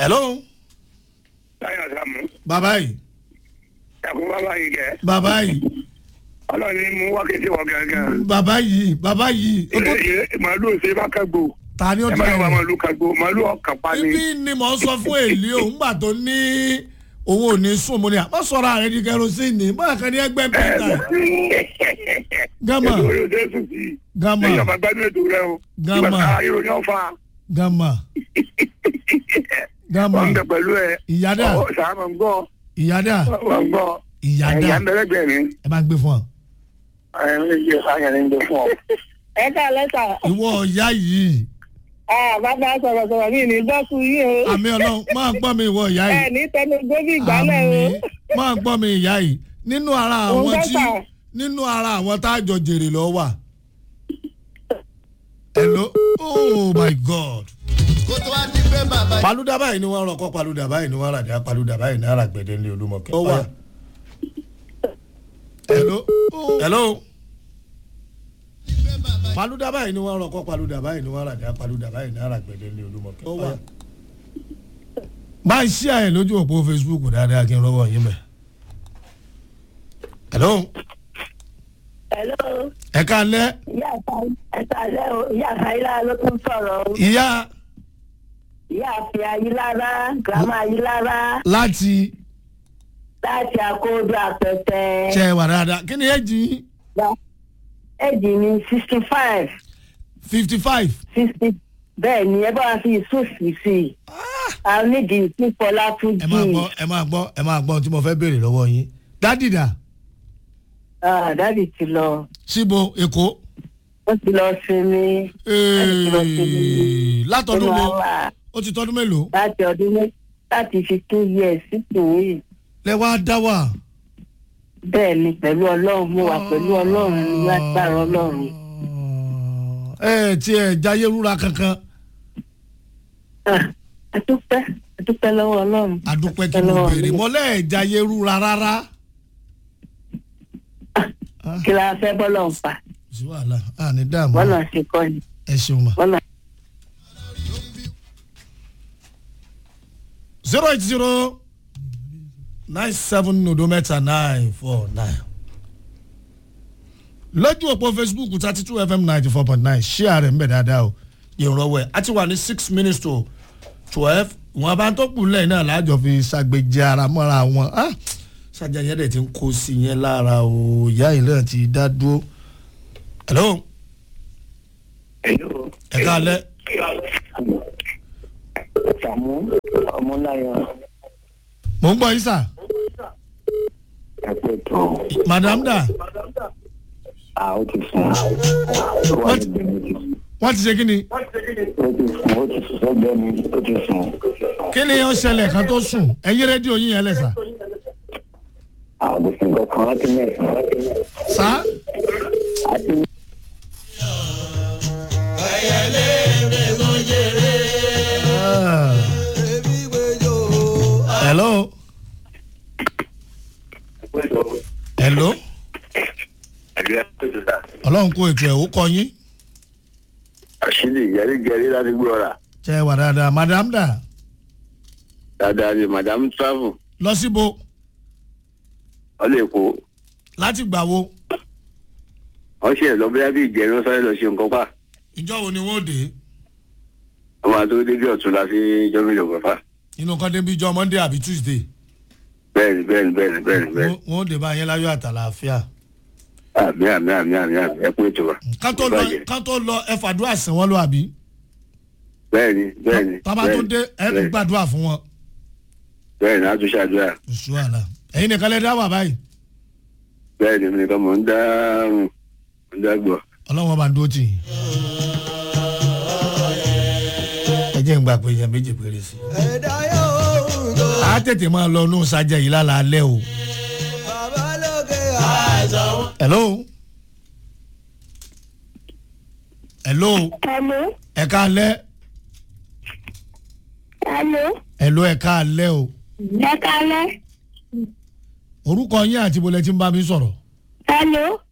hello Táyọ̀ Sàmú. bàbá yìí Ẹ̀kún bàbá yìí kẹ́. bàbá yìí Ọlọ́run ní mú wákìtì wọ gángan. bàbá yìí bàbá yìí ó tó Màálù ṣe bá kàgbó. ta ni ó Ẹ ti má lọ wá rẹ̀ màálù kàgbó. Màálù ọkàn pa ni. ibi ni mò ń sọ fún èlé òun gbà tó ní òun ò ní sùn mo ní àmọ́ sọ̀rọ̀ ààrẹ di kerosene báyà kan ní ẹgbẹ́ pẹ́ẹ́tà gama Ètò orí òde sùn sí. gama Ẹ̀yìn ọmọ gbádùn ètò rẹ o. Gama. Ìgbà ká ìròyìn ọ̀fà. gama gama Wọ́n ń bẹ pẹ̀lú ẹ. ìyádà Ọ̀ sàmà ń gbọ́. ìyádà Wọ́n ń gbọ́. ìyádà Ẹ̀yà ń bẹ̀rẹ̀ mi. ẹ bá ń gbé fún ọ. Ẹ̀yà ń gbé sáyẹn ń gbé fún ọ. ẹ ká lẹ́tà ìwọ ìyá yìí bàbá sọ̀rọ̀sọ̀rọ̀ mi ní gbọ́kú yìí o àmì ọlọ́run máa gbọ́ mi ìwọ ìyá ẹ yìí ní tẹnu gbóbi ìgbálẹ̀ o àmì máa gbọ́ mi ìyá yìí nínú ara àwọn Òun tí dọ́tà. nínú ara àwọn tá a jọ jèrè lọ wà. hello oh my god. kó tó wá di pé bàbá paluda báyìí ni wọ́n rọkọ́ paluda báyìí ni wọ́n rà dá paluda báyìí ní ara gbẹ̀dẹ̀ ní olúmọ̀kẹ́. ó wà. hello hello. paluda báyìí ni wọ́n rọkọ́ paluda báyìí ni wọ́n rà dá paluda báyìí ní ara gbẹ̀dẹ̀ ní olúmọ̀kẹ́. ó wà. máa ń ṣí àyè lójú òpó facebook dáadáa kí n rọwọ́ yín mẹ́. hello hello ẹ ká lẹ́ ìyá àtàlẹ́ o ìyá àtàlẹ́ ló tún sọ̀rọ̀ o ìyá ìyá àfi ayílára gírámà ayílára láti láti àkóódù àpẹtẹ ṣe wà dáadáa kí ni ẹ jí ẹ̀jì ní sixty five fifty five. sixty bẹ́ẹ̀ ni ẹ bá wa fi ìsúsì sí i àwọn nídìí ìsúfọlá tún ẹ máa jì gbọ́ ẹ máa gbọ́ ẹ máa gbọ́ ohun tí mo fẹ́ béèrè lọ́wọ́ yín dádì dà dáàdì ti lọ síbo èkó ó ti lọ sinmi ti lọ sinmi. Ee, látọdún nínú mo àwa ó ti tọdún mélòó láti ọdún mẹ́ láti fifteen years sísìn yìí lẹ wá dá wà. bẹ́ẹ̀ ni pẹ̀lú ọlọ́run mo wà pẹ̀lú ọlọ́run ní agbára ọlọ́run ẹ tí ẹ jáyé rúra kankan Ah, ẹ dúpẹ́ ẹ dúpẹ́ lọ́wọ́ ọlọ́run àdúpẹ́ kí mo béèrè mọ́lẹ́ ẹ jáyé rúra rárá. kí la fẹ́ bọ́lọ̀ ń pa sí wàhálà a ní dààmú bọ́lọ̀ ṣe kọ́ ni ẹ ṣeun ma. bọ́lọ̀ zero eight zero nine seven nodo mẹ́ta nine four nine. lójú òpó facebook thirty two fm ninety four point nine ṣé ààrẹ ń bẹ̀ dáadáa o ìrànwọ́ ẹ̀ a ti wà ní six minutes to twelve wọn bá ń tó kù lẹ́yìn náà láàjọ fi ṣàgbéjì ara mọ́ra wọn ah ṣàjà yẹn dẹ̀ ti ń kó sí yẹn lára o ìyá yìí náà ti dá dúró. hello Hello. ẹ káalẹ́ Sàmú ọmọláyọ̀ mò ń gbọ́ yín sà ẹ̀pẹ̀ tó. madam da À ó ti sùn. Wọ́n ti bẹ̀rẹ̀ ti sùn. wọ́n ti ṣe kí ni Ó ti sùn ó ti sùn sọ́gbẹ́ mi ó ti sùn. kí ni ó ṣẹlẹ̀ kan tó sùn ẹ̀yin rédíò yín yẹn lẹ̀ sà. Àwọn kò sí nǹkan kan láti mẹ́sàn-án. sá Àti hello hello ọlọ́run kó ètò ẹ̀ ó kọ yín àṣírí gẹ̀rígẹ̀rí láti gbé ọ̀rà. ṣe é wà dáadáa madam da Dáadáa ni Madam Travel. lọ síbo Wọ́n lè kó. láti gbà wo Wọ́n ṣe lọ bóyá bí ìjẹ́rìí wọ́n sáré lọ ṣe nǹkan pa. ìjọ wo ni wọ́n dé Wọ́n máa tó débi ọ̀tún la fi jọ́mílò pẹ̀fà. inú kan débi jọ monday àbí tuesday Bẹ́ẹ̀ni bẹ́ẹ̀ni bẹ́ẹ̀ni bẹ́ẹ̀ni bẹ́ẹ̀ni. Wọ́n- wọ́n dé bá yẹn láyọ̀ àtàlàáfíà Àmì àmì àmì àmì àmì ẹ kú ètò wa. kán tó lọ kán tó lọ ẹ fàdúrà sìn wọ́n lọ àbí Bẹ́ẹ̀ni bẹ́ẹ̀ni. tábà tó dé ẹ tún gbàdúrà fún wọn Bẹ́ẹ̀ni a tún ṣàdúrà. oṣù àlà ẹ̀yin nìkan lẹ dá wà báyìí Bẹ́ẹ̀ni mi nìkan mò ń dá mò ń dá gbọ́. ọlọ́wọ́n bá ń dúró tì yín. ẹ jẹ́ ń gbà pé èèyàn méjì péré sí i. ẹ̀dá yóò tó a tètè máa lọ nù sájà yìí lálẹ́ alẹ́ o. bàbá lókè àìsàn. hello. hello. hello ẹ káalẹ́. hello hello ẹ káalẹ́ o. ẹ kálẹ́ orúkọ yín àti ibo lẹ ti ń bá mi sọ̀rọ̀. hello